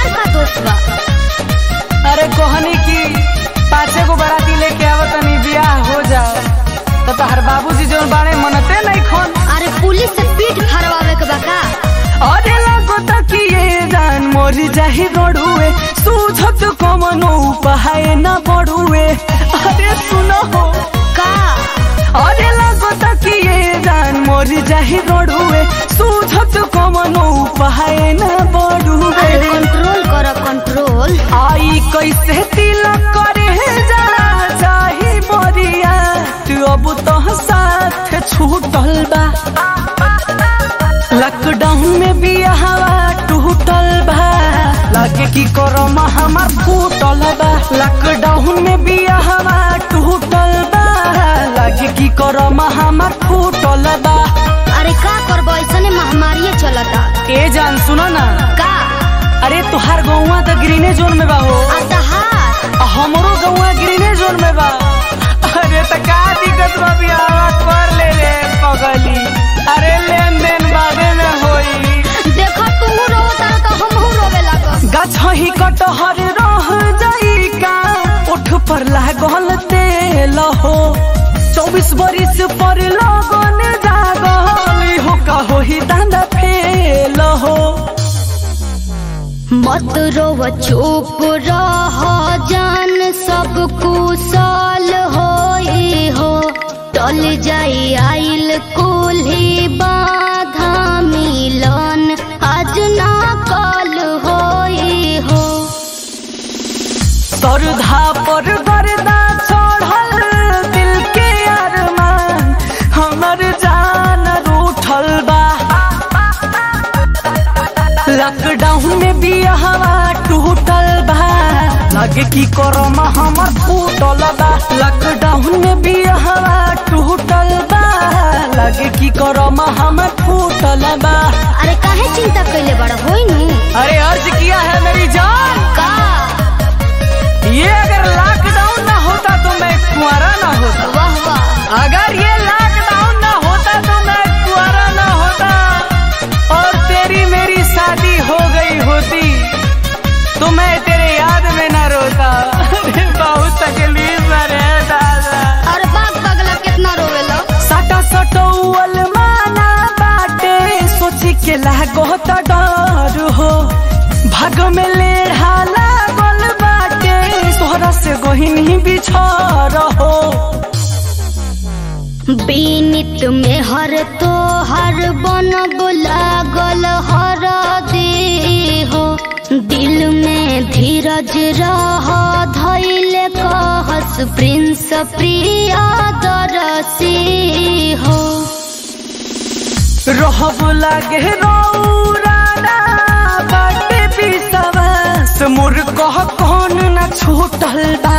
हमार का दोस्त बा अरे कोहनी की पाँचे को बराती लेके आवत तनी बियाह हो जाओ तो तहर बाबूजी जो बाड़े मनते नहीं खोन अरे पुलिस से पीठ फरवावे के बा का अरे लगो तक ये जान मोरी जाही रोडुए सूझत कमनो पहाए न बढ़ुए अरे सुनो हो का अरे लगो तक ये जान मोरी जाही रोडुए सूझत कमनो पहाए न अरे बढ़ुए कंट्रोल कर कंट्रोल आई कैसे तिलक करे जा चाही मोरिया तू अब तो साथ छूटल बा लॉकडाउन में भी हवा टूटल बा लागे की करम हमार फूटल बा लॉकडाउन में भी हवा टूटल बा लागे की करम हमार फूटल बा अरे का करबो ऐसने महामारी चलता ए जान सुनो ना का अरे तुहार गौवा तो ग्रीने जोन में बा हो अतहार आ हमरो गौवा ग्रीने जोन में बा अरे त का दिक्कत बा बियाह कर ले रे पगली अरे लेन देन बादे में होई देखो तू रोता तो हमहू रोवे लागब गछही कटहर रह जाई का उठ पर लागल तेल हो चौबीस बरिस पर लगन जागल हो का होही दांदा फेल हो मत रोव चुप रह जान सब कुशल होई हो टल जाई आइल कुल्ही बाधा मिलन आज ना कल होई हो सरधा पर गर्दा चढ़ल दिल के अरमान हमर जान रूठल बा लॉकडाउन में भी हवा टूटल बा लगे की करम हमर फूटल बा लॉकडाउन में भी हवा टूटल बा लगे की करम हमर फूटल बा अरे काहे चिंता कैले बड़ा होई नी अरे अर्ज किया है मेरी जान का ये अगर लॉकडाउन ना होता तो मैं कुंवारा ना होता वाह वाह अगर ये लॉकडाउन ना होता तो मैं कुंवारा ना होता और तेरी मेरी शादी हो गई होती तो मैं तेरे याद में ना रोता अरे बहुत तकलीफ में रे दादा अरे बाग बगला कितना रोवेलो सटा सटौल माना बाटे सोची के लागो त डर हो भाग में लेढ़ा लागल बाटे सोहरा से गोहिनी बिछड़ हो बीनित में हर तो हर बन लागल हर दे हो दिल में धीरज रह धैल कहस प्रिंस प्रिया दरसी हो रहब लागे रौराना बाटे विश्वास मोर कह कौन न छूटल बा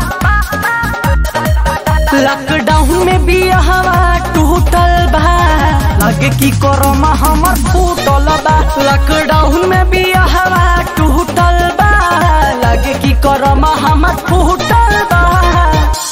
लॉकडाउन में भी हवा टूटल बा लगे की करम हमर फूटल बा लॉकडाउन में भी हवा टूटल बा लगे की करम हमर फूटल बा